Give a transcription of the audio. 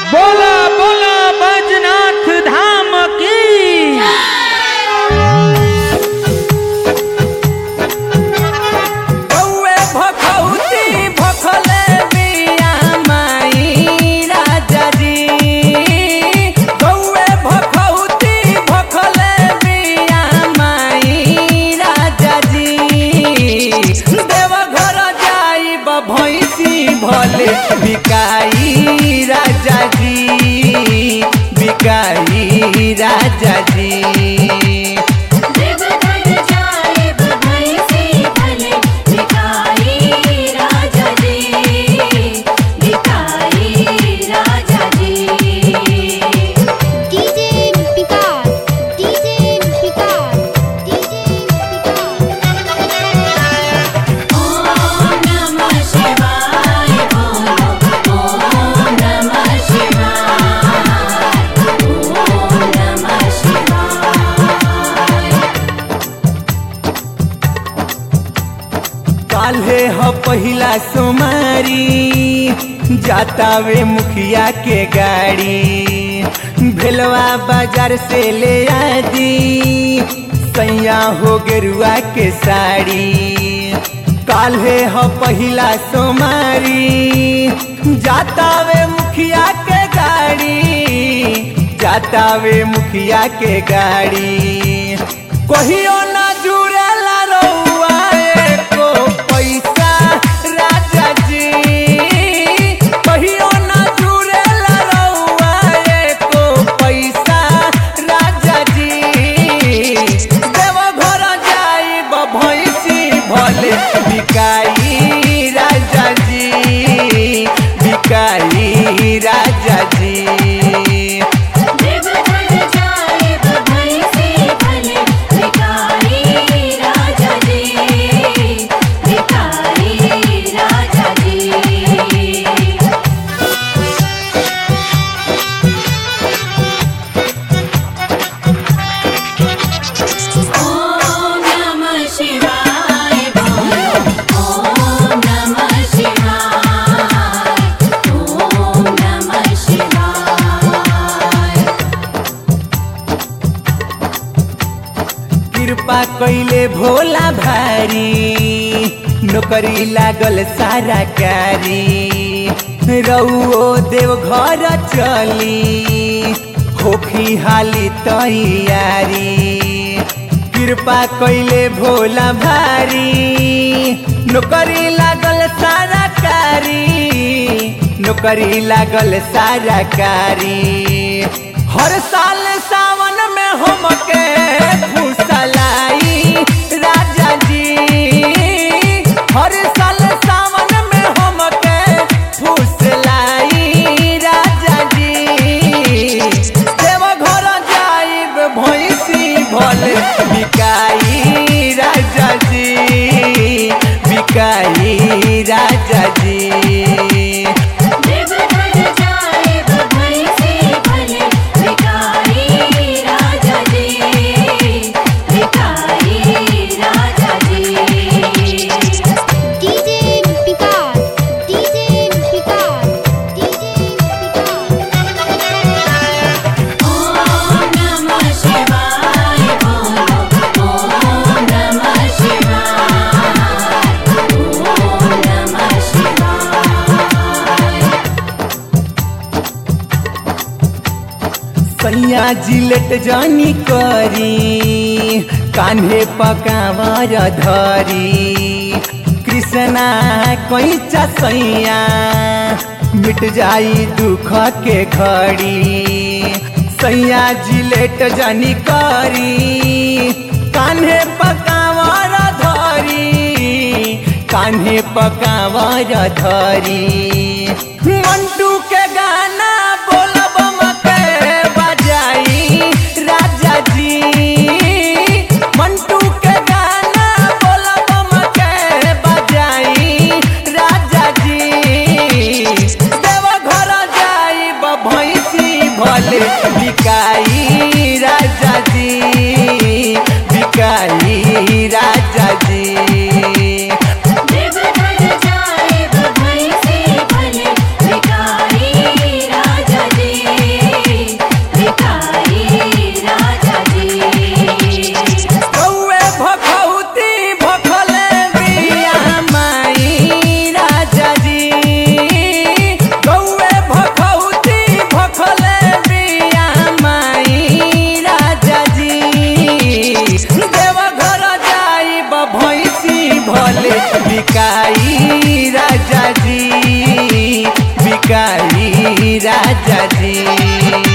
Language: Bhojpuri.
बोला बोला बैजनाथ धाम की कौए भखौती भखले बिया माई राजा जी कौए भखौती भखले बिया माई राजा जी देवघर जाई भैंसी भले बिकाई राजा जी बिकाई राजा जी देवघर जाए भैंसी भले भिखारी राजा जी भिखारी राजा जी DJ Vikas, DJ Vikas, DJ Om नमः शिवाय बोलो ॐ नमः शिवाय ॐ नमः शिवाय काल्हे ह पहिला सोमारी जातावे मुखिया के गाड़ी भेलवा बाजार से ले आदी सैया हो गेरुआ के साड़ी काल्हे ह पहिला सोमारी जातावे मुखिया के गाड़ी जातावे मुखिया के गाड़ी कहियो ना जुड़ेला रउआ एको पैसा राजा जी कहियो ना जुड़ेला रउआ एको पैसा राजा जी देवघर जाई भैंसी भले बिकाई राजा जी बिकाई राजा जी देवघर जाए भैंसी भले भिखारी राजा जी भिखारी राजा जी ॐ नमः शिवाय बोलो ॐ नमः शिवाय ॐ नमः शिवाय कृपा कैले भोला भारी नौकरी लागल सारा कारी रउओ देव घर चली होखी हाली तैयारी कृपा कैले भोला भारी नौकरी लागल सारा कारी नौकरी लागल सारा कारी हर साल सावन में हमके फुसलाई राजा जी हर साल सावन में हमके फुसलाई राजा जी देवघर जाइब भैंसी भले बिकाई राजा जी बिकाई राजा जी देवघर जाए भैंसी भले भिखारी राजा जी भिखारी राजा जी DJ Vikas, DJ Vikas, DJ Om नमः शिवाय बोलो ॐ नमः शिवाय ॐ नमः शिवाय सैया जिलेट जानी करी कान्हे पकावर धरी कृष्णा कैचा सैया मिट जाई दुख के घड़ी सैया जिलेट जानी करी कान्हे पकावर धरी कान्हे पकावर धरी मंटू के गाना बोलब मके बजाई राजा जी मंटू के गाना बोलब मके बजाई राजा जी देवघर जाई भैंसी भले बिकाई राजा जी बिकाई राजा जी देवघर जाए भैंसी भले भिखारी राजा जी भैंसी भले बिकाई राजा जी बिकाई राजा जी